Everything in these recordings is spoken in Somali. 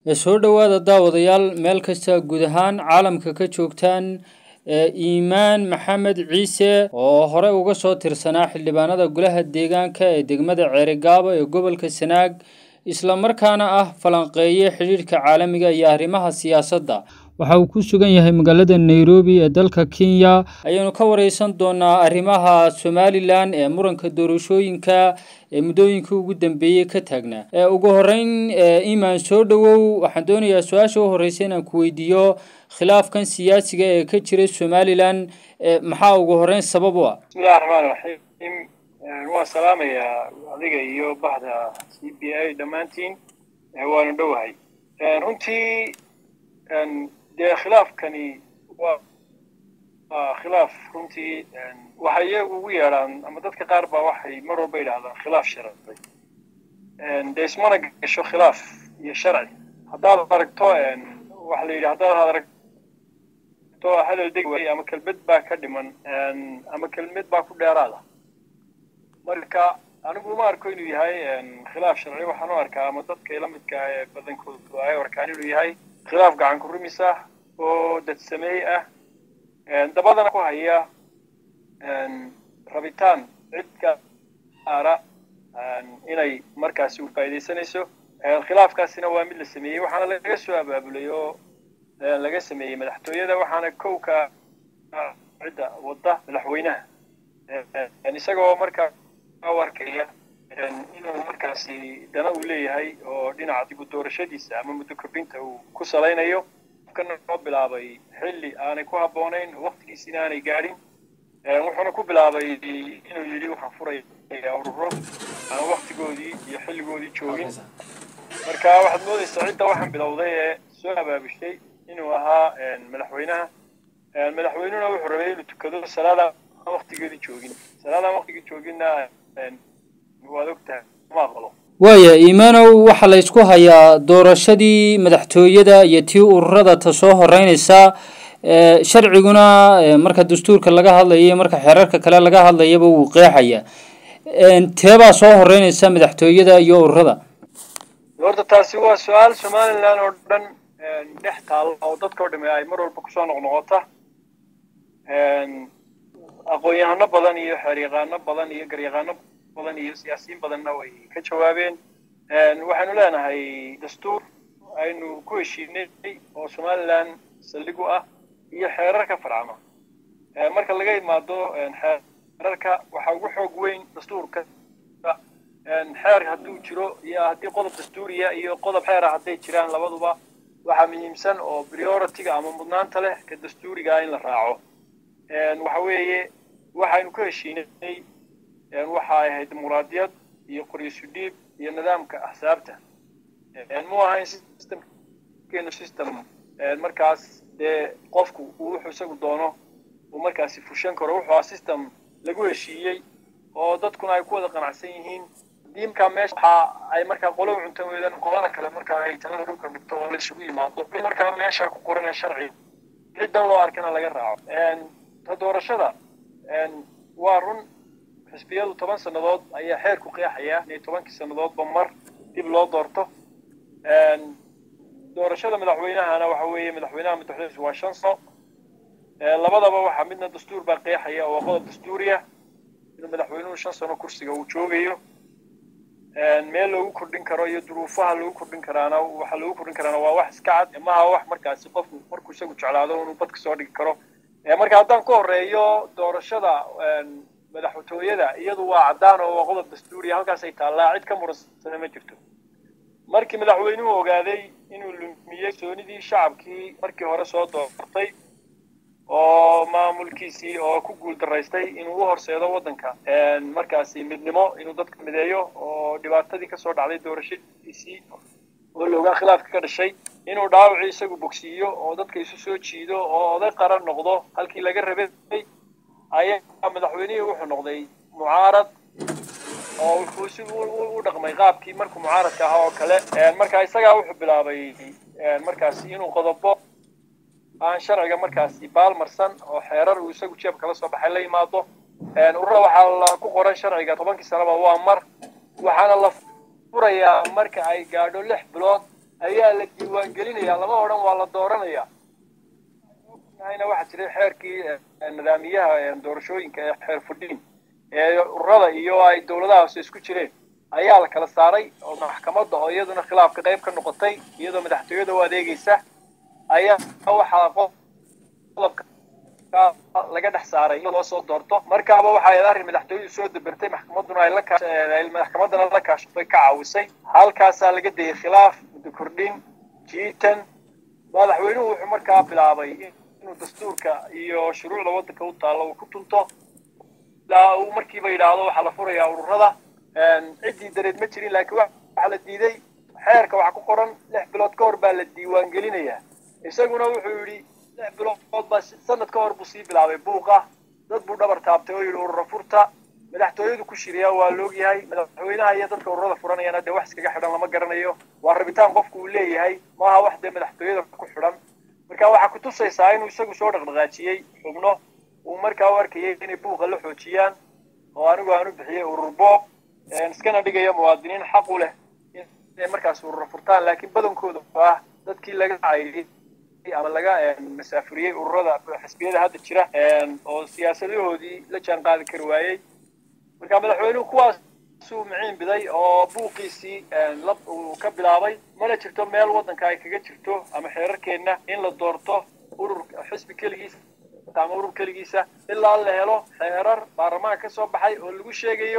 soo dhowaada daawadayaal meel kasta guud ahaan caalamka ka joogtaan iimaan maxamed ciise oo hore uga soo tirsanaa xildhibaanada golaha deegaanka ee degmada ceerigaabo ee gobolka sanaag islamarkaana ah falanqeeye xidhiidhka caalamiga iyo arrimaha siyaasadda waxa uu ku sugan yahay magaalada nairobi ee dalka kenya ayaynu ka wareysan doonaa arrimaha somalilan ee muranka doorashooyinka ee muddooyinkii ugu dambeeyey ka taagnaa ugu horeyn imaan soo dhowow waxaan doonayaa su-aasha u horeysa inaan ku weydiiyo khilaafkan siyaasiga ee ka jira somalilan maxaa ugu horeyn sabab u ah bismillahi raxmaan raxiim waan salaamayaa adiga iyo bahda c b a dhammaantiin waanu dhowahay runtii dee khilaafkani waa khilaaf runtii waxay iyagu ugu yeedhaan ama dadka qaar baa waxay mar walba yidhahdaan khilaaf sharci dee ismana gasho khilaaf iyo sharci haddaad aragto waxa la yidhi haddaad aragto hadal deg waay ama kelmad baa ka dhiman ama kelmad baa ku dheeraada marka anigu uma arko inuu yahay khilaaf sharci waxaan u arkaa ama dadka ila midka ee badankoodu ay arkaan inuu yahay khilaaf gacan ku rumis ah oo dadsameey ah dabadana ku haya rabitaan cid gaara inay markaasi u faa'iidaysanayso khilaafkaasina waa mid la sameeyey waxaana laga soo abaabulay oo laga sameeyey madaxtooyada waxaana kowka cidda wadda madaxweynaha isagoo markaa u arkaya inuu markaasi dana uu leeyahay oo dhinaca dib u doorashadiisa ama muddo kordhinta uu ku salaynayo kana noo bilaabay xilli aanay ku habboonayn waktigiisina aanay gaadhin wuxuuna ku bilaabay inuu yidhi waxaan furaya ururo aan waktigoodii iyo xilligoodii joogin marka waxaad moodaysaa cidda waxaan bilowday ee soo abaabushay inuu ahaa madaxweynaha madaxweynuhuna wuxuu rabay inuu tukado salaada aan waktigeedii joogin salaadaan waktigii jooginna waad ogtahay ma aqbalo waaya iimaanow waxaa la ysku hayaa doorashadii madaxtooyada iyo tii ururada ta soo horeynaysaa sharciguna marka dastuurka laga hadlayo marka xeerarka kale laga hadlayaba wuu qeexaya teebaa soo horeynaysa madaxtooyada iyo ururada horta taasi waa su-aal somalilan oo dhan dhex taalla oo dadka o dhame ay mar walba kusoo noqnoqota aqoon-yahano badan iyo xeeryaqaano badan iyo garyaqaano badan iyo siyaasiyiin badanna way ka jawaabeen waxaynu leenahay dastuur aynu ku heshiinay oo somalilan saldhig u ah iyo xeerarka farcama marka laga imaado xeerarka waxaa ugu xoog weyn dastuurka xeer hadduu jiro iyo haddii qodob dastuuriya iyo qodob xeera hadday jiraan labaduba waxaa muhiimsan oo priority-ga ama mudnaanta leh ka dastuurigaa in la raaco waxa weeye waxaynu ku heshiinay waxa ay ahayd dimuqraadiyad iyo qoryisu dhiib iyo nidaamka axsaabta mu ahayn systemkeenu system markaas dee qofku uu wuxuu isagu doono uu markaasi fushan karo wuxuu ahaa system lagu heshiiyey oo dadkuna ay ku wada qanacsan yihiin haddii markaa meesha waxa ay markaa qolo cuntan weydaan qolada kale markaa ay talada dhulka dhigto oo la isugu yimaado in markaa meesha ku qoran sharci ciddan loo arkana laga raaco ta doorashada waa run xisbiyadu toban sannadood ayaa xeerku qeexaya inay tobankii sannadoodba mar dib loo doorto doorashada madaxweynahana waxa weeye madaxweynaha madaxweynihiisu waa shan sano labadaba waxaa midna dastuur baa qeexaya oo waa qodob dastuuriya inuu madaxweynuhu shan sano kursiga uu joogayo meel loogu kordhin karo iyo duruufaha loogu kordhin karaana waxa loogu kordhin karaana waa wax iska cad maha wax markaasi qofku markuu isagu jeclaado inuu badka soo dhigi karo marka haddaan ka horeeyo doorashada madaxtooyada iyadu waa caddaan oo waa qodob dastuuriya halkaasay taallaa cid ka muransana ma jirto markii madaxweynuhu ogaaday inuu lumiyey soonidii shacabkii markii hore soo doortay oo maamulkiisii oo ku guul daraystay inuu u horseedo waddanka markaasi midnimo inuu dadka mideeyo oo dhibaatadii kasoo dhacday doorashadiisii oo la ogaa khilaafka ka dhashay inuu dhaawacii isagu bogsiiyo oo dadka isu soo jiido oo oday qaran noqdo halkii laga rabay ayaa madaxweynihii wuxuu noqday mucaarad oo wuxuu si u dhaqmay qaabkii markuu mucaaradka ahaa oo kale marka isagaa wuxuu bilaabay markaasi inuu qodobo aan sharciga markaasi baalmarsan oo xeerar uu isagu jeeb kala soo baxay la yimaado urura waxaa la ku qoran sharciga tobankii sanaba waa mar waxaana la furayaa marka ay gaadho lix bilood ayaa la diiwaangelinaya lama odhan waa la dooranaya na waxaa jiray xeerkii nidaamiyaha doorashooyinka ee xeer fudhiin ee ururada iyo ay dowladaha hoose isku jireen ayaa la kala saaray oo maxkamadda oo iyaduna khilaafka qayb ka noqotay iyadoo madaxtooyada u adeegaysa ayaa waxaa qodobka laga dhex saaray in loo soo doorto markaaba waxay arrin madaxtooyadu soo dabertay maxkamadduna ay la maxkamaddana la kaashatay ka caawisay halkaasaa laga dayay khilaaf muddo kordhin jiitan madaxweynuhu wuxuu markaa bilaabay inuu dastuurka iyo shuruucda waddanka u taallo uu ku tunto ilaa uu markiiba yidhaahdo waxaa la furayaa ururada ciddii dareed ma jirin laakiin waxaa la diiday xeerka waxaa ku qoran lix bilood ka hor baa la diiwaangelinayaa isaguna wuxuu yidhi lix bilood baa sanad ka hor buu sii bilaabay buuqa dad buu dhabar taabtay oo yidhi urura furta madaxtooyadu ku shiriyaa waa loogyahay madaxweynaha iyo dadka ururada furanayana dee wax iskaga xidhan lama garanayo waa rabitaan qofku uu leeyahay maaha wax dee madaxtooyada ku xidhan marka waxaa ku tusaysaa inuu isagu soo dhaqdhaqaajiyey xubno uu markaa u arkayay inay buuqa la xoojiyaan oo anigu aan u bixiyey urur boob iskana dhigaya muwaadiniin xaq u leh inay markaas urura furtaan laakiin badankooda ah dadkii laga cayriyey ama laga masaafuriyey ururada xisbiyada hadda jira oo siyaasadahoodii la jaan qaadi kari waayey marka madaxweynuhu kuwaasuu miciin biday oo buuqiisii lab uu ka bilaabay mana jirto meel waddanka ay kaga jirto ama xeerarkeenna in la doorto urur xisbi keligiisa ama urur keligiisa ilaa la helo xeerar baarlamaanka ka soo baxay oo lagu sheegayo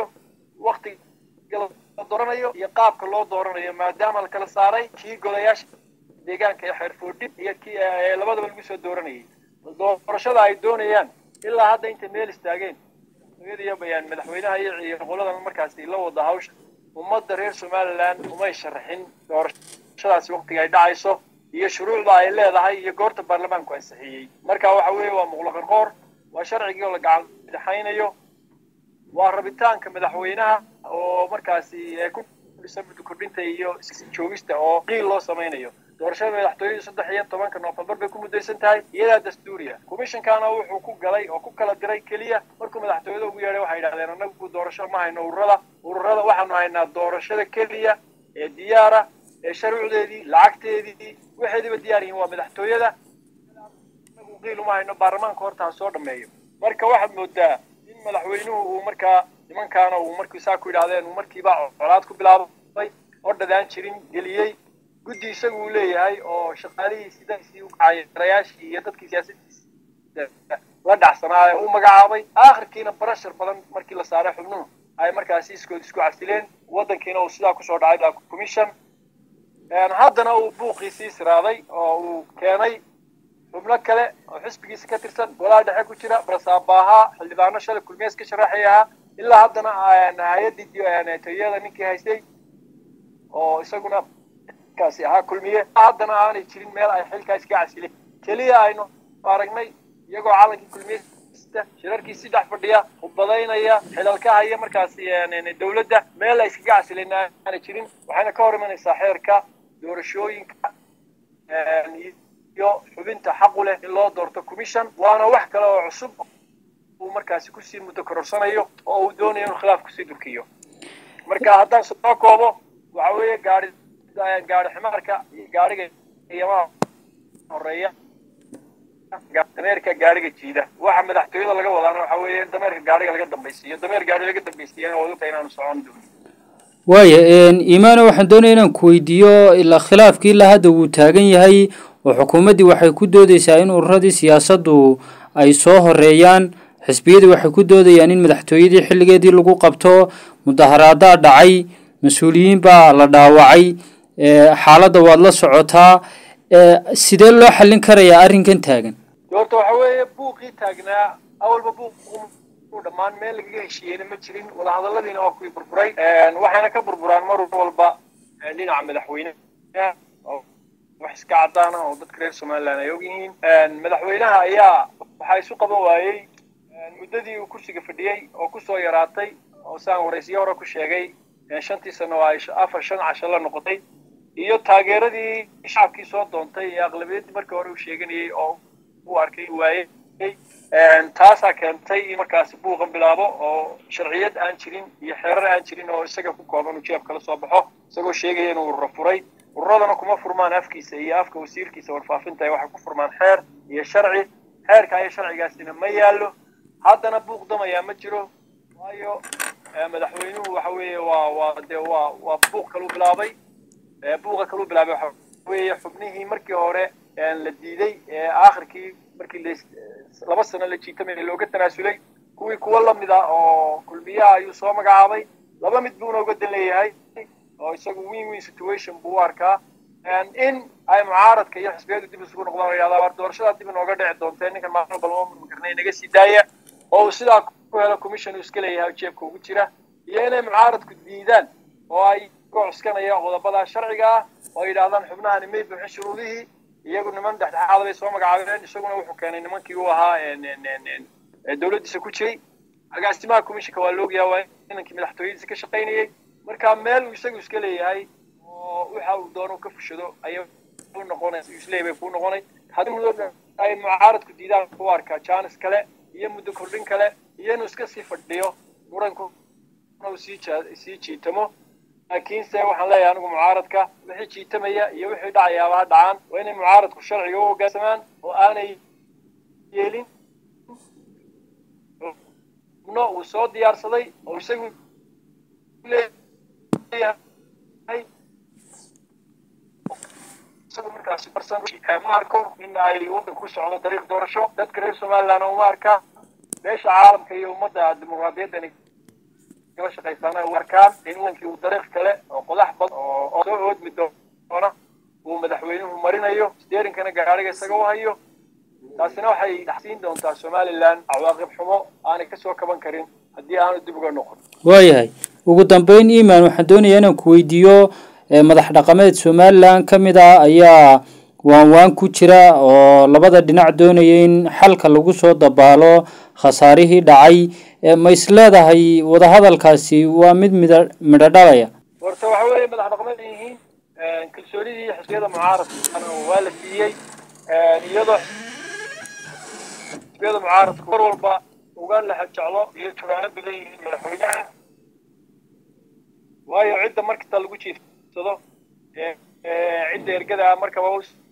waktiga la dooranayo iyo qaabka loo dooranayo maadaama la kala saaray kii golayaasha deegaanka ee xeer foodhib iyo kii labadaba lagu soo dooranayay doorashada ay doonayaan ilaa hadda intay meel istaageen iyo bayaan madaxweynaha iyo qoladan markaasi la wada hawsha ummadda reer somaliland umay sharaxin doorashadaasi waktiga ay dhacayso iyo shuruucda ay leedahay iyo goorta baarlamaanku ansixiyey marka waxa weeye waa muqlaqarqoor waa sharcigii oo la gacan daxaynayo waa rabitaanka madaxweynaha oo markaasi ku dhisan muddo kordhinta iyo joogista oo qiil loo samaynayo doorashada madaxtooyadu saddex iyo tobanka noofembar bay ku muddaysan tahay iyadaa dastuuriya commishonkana wuxuu ku galay oo ku kala diray keliya markuu madaxtooyada ugu yeedhay waxay yidhahdeen annagu doorasho ma hayno ururada ururada waxaanu haynaa doorashada keliya ee diyaara ee sharuucdeedii lacagteedii waxeediiba diyaar yihiin waa madaxtooyada anagu qiil uma hayno baarlamaanka horta ha soo dhameeyo marka waxaad moodaa in madaxweynuhu uu markaa nimankaana uu markii saa ku yidhahdeen uu markiiba colaad ku bilaabay oo dhadaan jirin geliyey guddi isagu uu leeyahay oo shaqaalihiisi dadkiisii ukacayaarayaashii iyo dadkii siyaasadiisi la dhacsanaa ee u magacaabay aakhirkiina barashar badan markii la saaray xubnuhu ay markaasi iskood isku casileen waddankiina uu sidaa kusoo dhacay commission haddana uu buuqiisii siraaday oo uu keenay xubno kale oo xisbigiisa ka tirsan golaha dhexe ku jira barasaabaaha xildhibaano shalay kulmees ka sharaxay ahaa ilaa haddana hay-addii tayada ninkii haystay oo isaguna kaasi ahaa kulmiye haddana aanay jirin meel ay xilkaa iska casileen keliya aynu aragnay iyagoo calankii kulmiyesta shirarkiisii dhex fadhiya khudbadaynaya xilalka haya markaasi dowladda meel ay iskaga casileen aanay jirin waxayna ka hor imanaysaa xeerka doorashooyinka iyo xubinta xaqu leh in loo doorto commission waana wax kale oo cusub uu markaasi kusii muddo kororsanayo oo uu doonayo inuu khilaaf kusii durkiyo marka haddaan soo koobo waxa weeye gaari gaari ximaarka iyo gaariga iyamaha horeeya dameerka gaariga jiida waxa madaxtooyada laga wadaana waxa weeye dameerka gaariga laga dambaysiiyo dameer gaari laga dambaysiiyana waa ogtahay inaanu socon doonin waaya imaano waxaan doonaya inaan ku weydiiyo ilaa khilaafkii ilaa hadda wuu taagan yahay oo xukuumaddii waxay ku doodeysaa in ururadii siyaasaddu ay soo horeeyaan xisbiyadii waxay ku doodayaan in madaxtooyadii xilligeedii lagu qabto mudaharaadaa dhacay mas-uuliyiin baa la dhaawacay xaaladda waad la socotaa sidee loo xallin karayaa arrinkan taagan horta waxa weeye buuqii taagnaa awalba buuq dhammaan meel lagaga heshiiyeyna ma jirin wadahadalladiina waa kuwii burburay waxayna ka burburaan mar walba dhinaca madaxweyneha wax iska caddaana oo dadka reer somaliland ay og yihiin madaxweynaha ayaa waxaa isu qaban waayey muddadii uu kursiga fadhiyey oo kusoo yaraatay oo saan waraysiyo hore ku sheegay shantii sano ay afar shan casho la noqotay iyo taageeradii shacabkii soo doontay ee aqlabiyaddii markii hore uu sheeganayey oo uu arkay waayey taasaa keentay in markaasi buuqan bilaabo oo sharciyad aan jirin iyo xeerar aan jirin oo isaga ku kooban uu jeeb kala soo baxo isagoo sheegaya inuu urura furay ururadana kuma furmaan afkiisa iyo afka wasiirkiisa warfaafinta waxay ku furmaan xeer iyo sharci xeerka iyo sharcigaasina ma yaallo haddana buuq damayaa ma jiro waayo madaxweynuhu waxa weeye waa waa dee waa waa buuq kaluu bilaabay buuqa kaluu bilaabay waxa weeye xubnihii markii hore la diiday aakhirkii markii laba sano la jiitamay looga tanaasulay kuwii kuwa lamid ah oo kulmiyaha ayuu soo magacaabay laba mid buuna uga dan leeyahay oo isagu win win situation buu u arkaa in ay mucaaradka iyo xisbiyadu dib isugu noqdaan oo yidhahdaa war doorashadaa dib inooga dhici doontee ninkan maalin balma murmi karnay naga sii daaya oo uu sidaa ku helo commission uu iska leeyahay jeebka ugu jira iyo inay mucaaradku diidaan oo ay ku cuskanaya qodobada sharciga ah oo ay yidhahdaan xubnahani may buuxin shuruudihii iyagu niman dhexdhexaada bay soo magacaabeen isaguna wuxuu keenay nimankii uu ahaa dowladdiisa ku jiray agaasimaha commissionka waa loogayaa waa inankii madaxtooyadiisa ka shaqaynayay marka meel uu isagu iska leeyahay oo waxa uu doono ka fushado ayay u noqonay isleeyahay bay kuu noqonay haddii muddo ay mucaaradku diidaan ku arkaa jaanis kale iyo muddo kordhin kale iyo inuu iska sii fadhiyo muranku uu sii sii jiitamo laakiinse waxaan leeyahay anigu mucaaradka wixii jiitamaya iyo wixii dhacayaaba ha dhacaan waa inay mucaaradku sharciga u hoggaansamaan oo aanay yeelin xubno uu soo diyaarsaday oo isagu leeyahay isagu markaasi barsan ma arko in ay waddanku ku socdo dariiq doorasho dadka reer somaliland uma arka beesha caalamka iyo ummadda dimuqraadiyaddani kala shaqaysaana u arkaan in wadankii uu dariiq kale oo qodax bad oo soo oodmi doona uu madaxweynuhu marinayo steerinkana gaariga isaga u hayo taasina waxay dhaxsiin doontaa somaliland cawaaqib xumo aanay kasoo kaban karin haddii aanu dib uga noqon waayahay ugu dambeyn iman waxaan doonayaa inaan ku weydiiyo madax dhaqameed somaliland ka mid ah ayaa waan waan ku jira oo labada dhinac doonaya in xalka lagu soo dabaalo khasaarihii dhacay ma is leedahay wadahadalkaasi waa mid mida midho dhalaya horta waxa weeye madax dhaqameed yihiin kalsoonidii xisbiyada mucaaradka waa la siiyey iyadoo xisbiyada mucaaradku mar walba uga lexa jeclo iyo tugaano badan yihiin madaxweynaha waayo cidda markasta lagu jiifsado cidda ergada markaba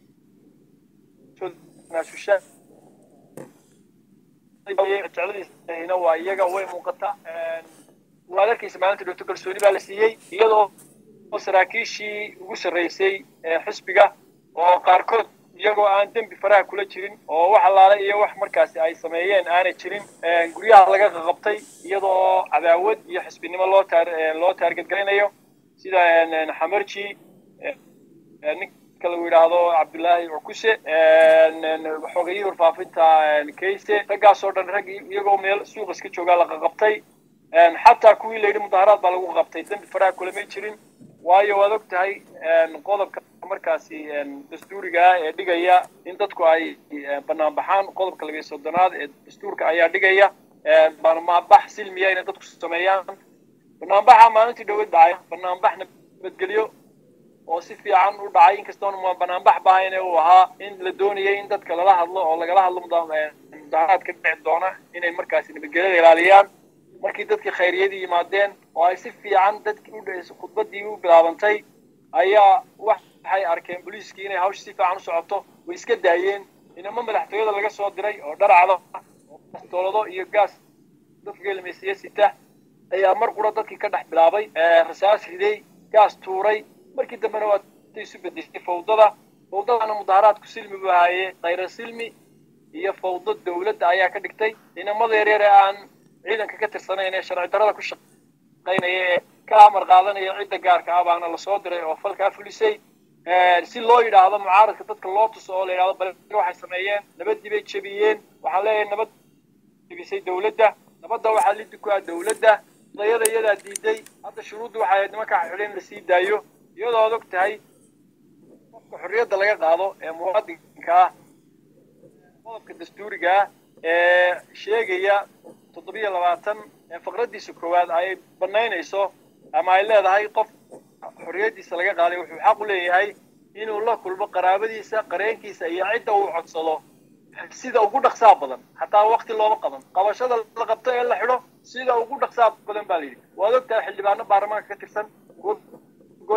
naasusha jecladiisna waa iyaga way muuqata waad arkaysa maalinta dhowto kalsooni baa la siiyey iyadoo saraakiishii ugu sarreysay xisbiga oo qaarkood iyagoo aan dembi faraha kula jirin oo wax allaale iyo wax markaasi ay sameeyeen aanay jirin guryaha laga qaqabtay iyadoo cadaawad iyo xisbinimo loo taar loo taargetgaraynayo sida xamarji ninka lagu yidhaahdo cabdullaahi cukuse xogayihii warfaafinta kayse raggaasoo dhan rag iyagoo meel suuq iska joogaa la qaqabtay xataa kuwii la yidhi mudaharaad baa lagu qabtay dembi faraha kulamay jirin waayo waad og tahay qodobka markaasi dastuuriga ah ee dhigaya in dadku ay bannaan baxaan qodobka labiyo soddonaad ee dastuurka ayaa dhigaya banaanbax silmiya inay dadku sameeyaan banaanbaxa maalintii dhowad dhacay banaanbax nabadgelyo oo si fiican u dhacay inkastoon banaanbax bahayne uu ahaa in la doonayay in dadka lala hadlo oo lagala hadlo mudaharaad ka dhici doona inay markaasi nabadgelyada ilaaliyaan markii dadkii khayriyadii yimaadeen oo ay si fiican dadkii u khudbadii u bilaabantay ayaa waxay arkeen booliiskii inay hawsha si fiican u socoto way iska daayeen inama madaxtooyada laga soo diray oo dharacda oo toolado iyo gaas dadka gelmaysiya sita ayaa mar qura dadkii ka dhex bilaabay rasaas riday gaas tuuray markii dambena waa isu bedeshay fawdada fawdadana mudaharaadku silmi buu ahaaye khayra silmi iyo fawdo dowladda ayaa ka dhigtay inamada yaryar ee aan ciidanka ka tirsanayn ee sharci darada ku shaqaynaya ee ka amar qaadanaya cidda gaarka ah baana lasoo diray oo falkaa fulisay si loo yidhaahdo mucaaradka dadka loo tuso oo la yidhahdo bal waxay sameeyeen nabadii bay jebiyeen waxaan leeyahay nabad jebisay dowladda nabadda waxaa lidi ku ah dowladda odayada iyadaa diiday hadda shuruuddu waxay ahayd nimanka xidhin la sii daayo iyadoo ad og tahay qofka xorriyadda laga qaado ee muwaadinka ah qodobka dastuuriga ah ee sheegaya toddobiyo labaatan faqraddiisa koowaad ay banaynayso ama ay leedahay qof xorriyaddiisa laga qaaday wuxuu xaq u leeyahay inuu la kulmo qaraabadiisa qareenkiisa iyo cidda uu codsado sida ugu dhaqsaa badan hataa wakti looma qaban qabashada la qabto ee la xidho sida ugu dhaqsaa badan baa la yidhi waad ogtahay xildhibaano baarlamaanka ka tirsan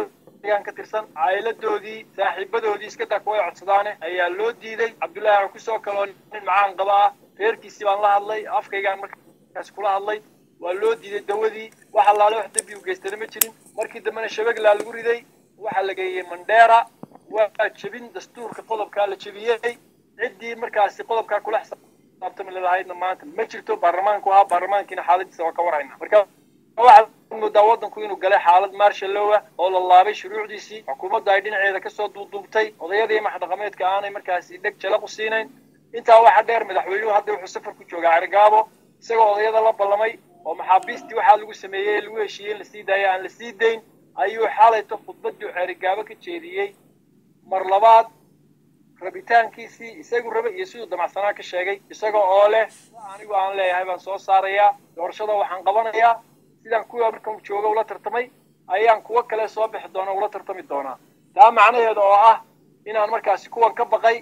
deegaan ka tirsan caayiladoodii saaxiibadoodii iska daa kuway codsadaane ayaa loo diiday cabdullaahi aan kusoo kaloo nin macaan qaba ah reerkiisii baan la hadlay afkaygaan markaas kula hadlay waa loo diiday dawadii wax allaale wax dembi u geystana ma jirin markii dambena shabeglaa lagu riday waxaa la geeyey mandheera waa jebin dastuurka qodobkaa la jebiyey ciddii markaasi qodobkaa kula xisaabtami lahaydna maanta ma jirto baarlamaanku ahaa baarlamaankiina xaaladiisa waa ka warhayna marka waxaad moodaa waddanku inuu galay xaalad maarshallowa oo la laabay shuruucdiisii xukuumadda ay dhinaceeda kasoo duuduubtay odayadii maxdhaqameedka aanay markaasi dheg jala ku siinayn intaa waxaa dheer madaxweynuhu hadda wuxuu safar ku joogaa carigaabo isagoo odayada la ballamay oo maxaabiistii waxaa lagu sameeyey lagu heshiiyey in lasii daaya aan la sii dayn ayuu xalayto khudbaddii cerigaabo ka jeediyey mar labaad rabitaankiisii isagu raba iyo siduu damacsanaa ka sheegay isaga oo leh anigu aan leeyahay baan soo saarayaa doorashada waxaan qabanayaa sidaan kuwa markan jooga ula tartamay ayaan kuwo kale soo bixi doona ula tartami doonaa taa macnaheeda oo ah inaan markaasi kuwan ka baqay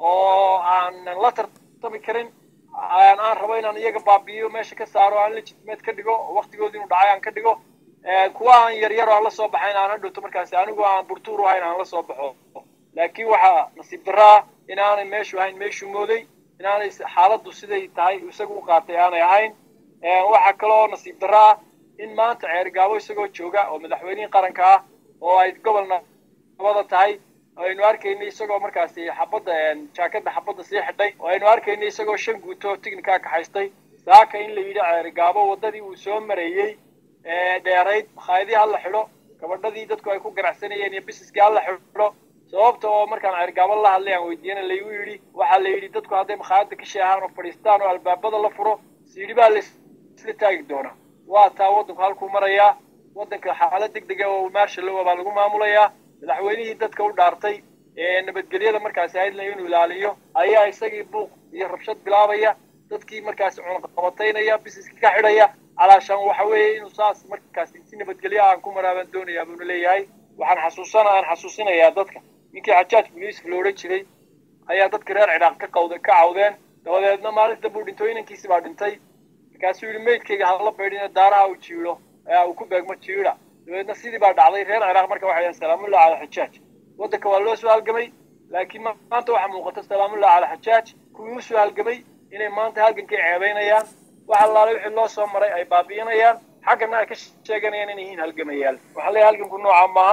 oo aanan la tartami karin aan rabo inaan iyaga baabi'iyo meesha ka saaro aan legitimeed ka dhigo oo waqtigoodi inuu dhacay aan ka dhigo kuwa aan yaryar aan la soo baxayn aan hadhowto markaasi anigu aan burtuur u ahayn aan la soo baxo laakiin waxaa nasiib darraa inaanay meeshu ahayn meeshuu mooday inaanay xaaladdu siday tahay isagu u qaatay aanay ahayn waxaa kaloo nasiib darra ah in maanta ceergaabo isagoo jooga oo madaxweynihii qaranka ah oo ay gobol nabada tahay aynu arkaynay isagoo markaasi xabadda jaakadda xabadda sii xidhay oo aynu arkaynay isagoo shan guuto tignikaa kaxaystay saaka in la yidhi ceerigaabo waddadii uu soo marayey dheerayd makhaayadii ha la xidho gabadhadii dadku ay ku ganacsanayeen iyo bisiskii ha la xidho sababta oo markaan ceergaabo la hadlay aan weydiiyana laygu yidhi waxaa la yidhi dadku hadday makhaayadda ka sheehaan oo fadhiistaan oo albaabada la furo siidhi baa laisla taagi doonaa waa taa waddanku halkuu marayaa waddanka xaalad deg dega oo maarshallowa baa lagu maamulayaa madaxweynihii dadka u dhaartay ee nabadgelyada markaasi haydla inuu ilaaliyo ayaa isagii buuq iyo rabshad bilaabaya dadkii markaasi cunaqabataynaya bisiskii ka xidhaya calaashaan waxa weeye inuu saas markaasi si nabadgelyo aan ku maraabaan doonayaa buuna leeyahay waxaan xasuusana aan xasuusinayaa dadka ninkii xajaaj buliiska lo odhan jiray ayaa dadka reer ciraaq ka qawda ka cawdeen dabadeedna maalinta buu dhintay inankiisi baa dhintay markaasuu yidhi meydkayga hala baydhina daaraha uu jiidho uu ku beegmo jiidha dabeedna sidii baa dhacday reer ciraaq marka waxay yidhahan salaamullah cala xajaaj waddanka waa loo soo halgamay laakiin maanta waxaa muuqata salaamullah cala xajaaj kuwii u soo halgamay inay maanta halgankay ceebaynayaan wax allaale wixii loo soo maray ay baabi'inayaan xaggana ay ka sheeganayaan inay yihiin halgamayaal waxaa leeyahay halganku noocaa maaha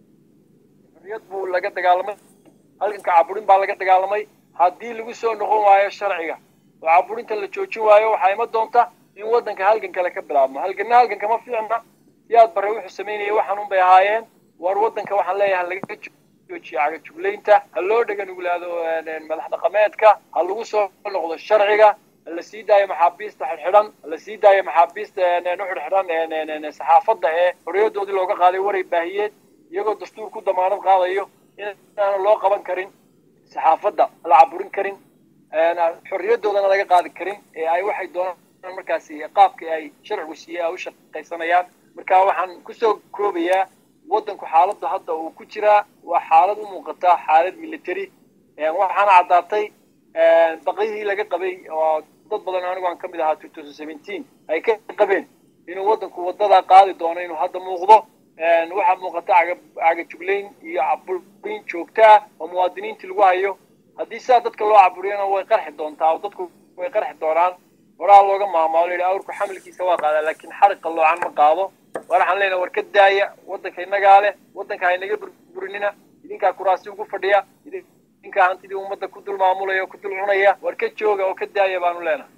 xorriyad buu laga dagaalamay halganka caburin baa laga dagaalamay haddii lagu soo noqon waayo sharciga oo caburinta la joojin waayo waxaa ima doonta in waddanka halgan kale ka bilaabmo halganna halganka ma fiicna siyaad barre wuxuu samaynayay waxaan un bay ahaayeen war waddanka waxaan leeyahay laga joojiyo cagajuglaynta ha loo dhega nuglaado madax dhaqameedka ha lagu soo noqdo sharciga la sii daayo maxaabiista xidhxidhan la sii daayo maxaabiista u xidhxidhan saxaafadda ee xorriyadoodii looga qaaday waray baahiyeed iyagoo dastuur ku damaanad qaadayo inaana loo qaban karin saxaafadda la caburin karin xorriyadoodana laga qaadi karin ee ay waxay doonaan markaasi qaabkii ay sharcigu siiyey ay u shaqaysanayaan marka waxaan kusoo koobayaa waddanku xaaladda hadda uu ku jiraa waa xaalad u muuqata xaalad military waxaana caddaatay baqyihii laga qabay oo dad badan anigu aan ka mid ahaa two thousand seventeen ay ka qabeen inuu waddanku waddadaa qaadi doono inuu hadda muuqdo waxaa muuqata cagajuglayn iyo caburin joogta ah oo muwaadiniintii lagu hayo haddii sidaa dadka loo caburiyana way qarxi doontaa oo dadku way qarxi doonaan horaa looga maamaalo yidhi awrku xamilkiisa waa qaadaa laakiin xariqa loocan ma qaado waxaan leenahay war ka daaya waddanka innagaa leh waddanka ha inaga burburinina idinkaa kuraasi ugu fadhiya idinkaa hantidii ummadda ku dul maamulaya oo ku dul cunaya war ka jooga oo ka daaya baanu leenahay